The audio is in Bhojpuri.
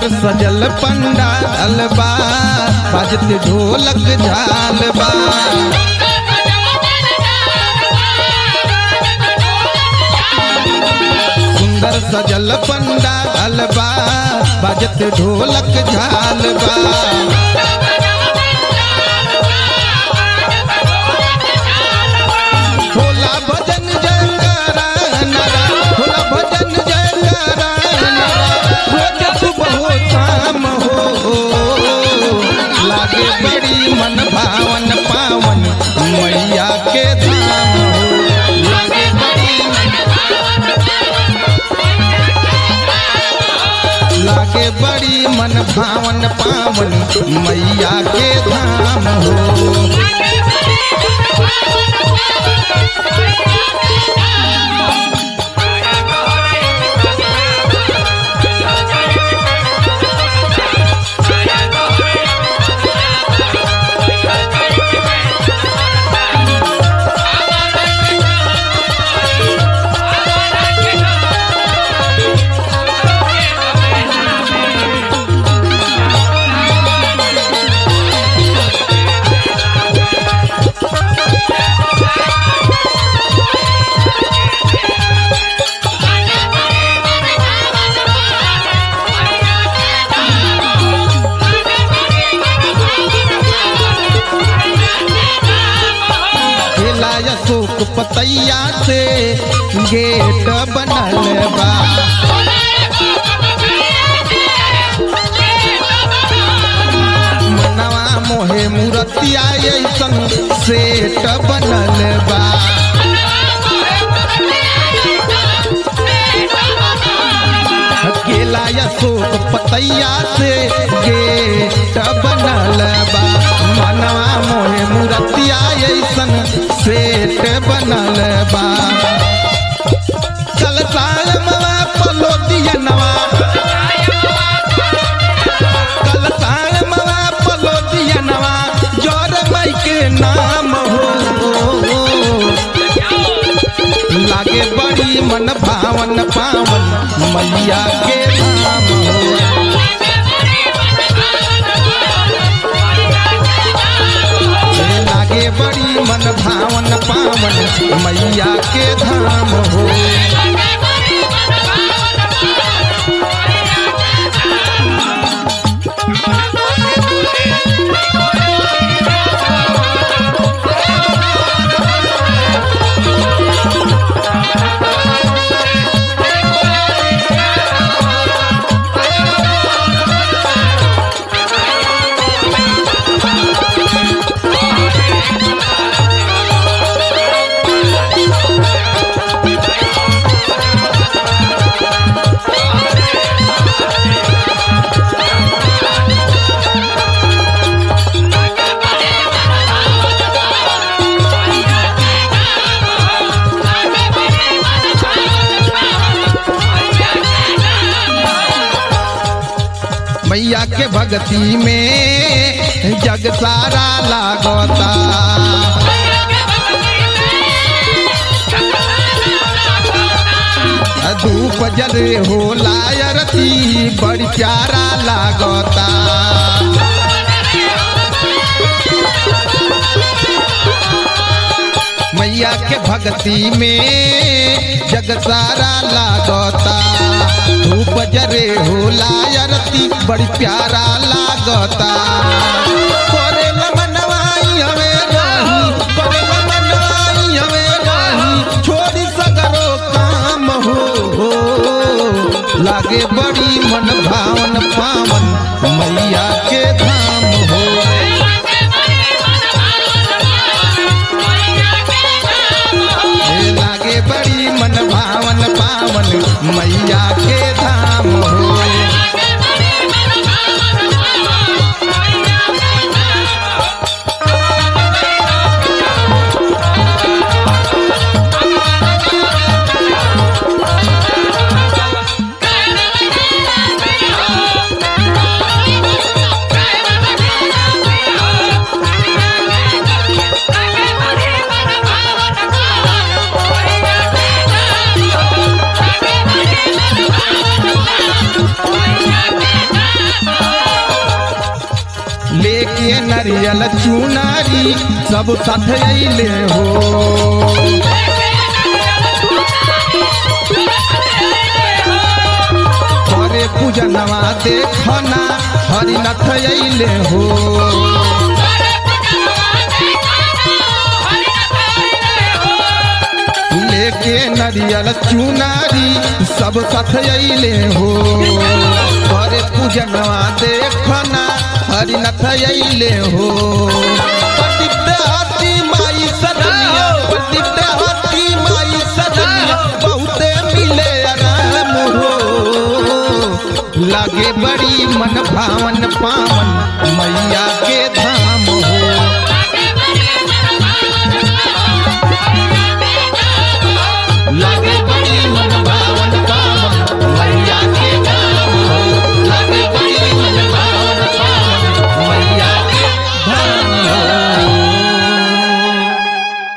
सुंदर सजल पंडाल बा बाजत ढोलक झाल बा सुंदर सजल पंडाल बा बाजत ढोलक झाल बा होला भजन जयकारा नरा होला भजन जयकारा नरा रोज सुबह हो शाम हो लागे बड़ी मन भावन पावन मैया के धाम हो लागे बड़ी लागे बड़ी मन भावन पावन मैया के धाम हो खेला अशोक पतैया से गेट बनल बा मनवा मोहे मूर्तिया ऐसन सेट बनल बा केला अशोक पतैया से गेट बनल बा मनवा मोहे मूर्तिया ऐसन सेट बनल बा चल सालमवा पलो दियनवा कल सालमवा पलो दियनवा जोर मई के नाम हो लागे बड़ी मन भावन पावन मैया के धाम हो हे लागे बड़ी मन भावन पावन मैया के धाम हो मैया के भक्ति में जग सारा लागता धूप जले हो लायरती बड़ी प्यारा लागता मैया के भक्ति में जग सारा लागता धूप जरे हो लायरती बड़ी प्यारा लागता करे मनवाई हमें रही करे मनवाई हमें रही छोड़ी सगरो काम हो, हो लागे बड़ी मन भावन पावन मैया के धाम हो हे लागे बड़ी मन भावन पावन मैया के धाम हो Thank you. लेके नरियल चुनारी सब साथ अइले हो करे पूजनवा देखना हरिनाथ अइले हो लेके नरियल चुनारी सब साथ अइले हो करे पूजनवा देखना हरिनाथ अइले हो पतित हाथी माई सजनिया पतित हाथी माई सजनिया बहुते मिले आराम हो लागे बड़ी मन भावन पावन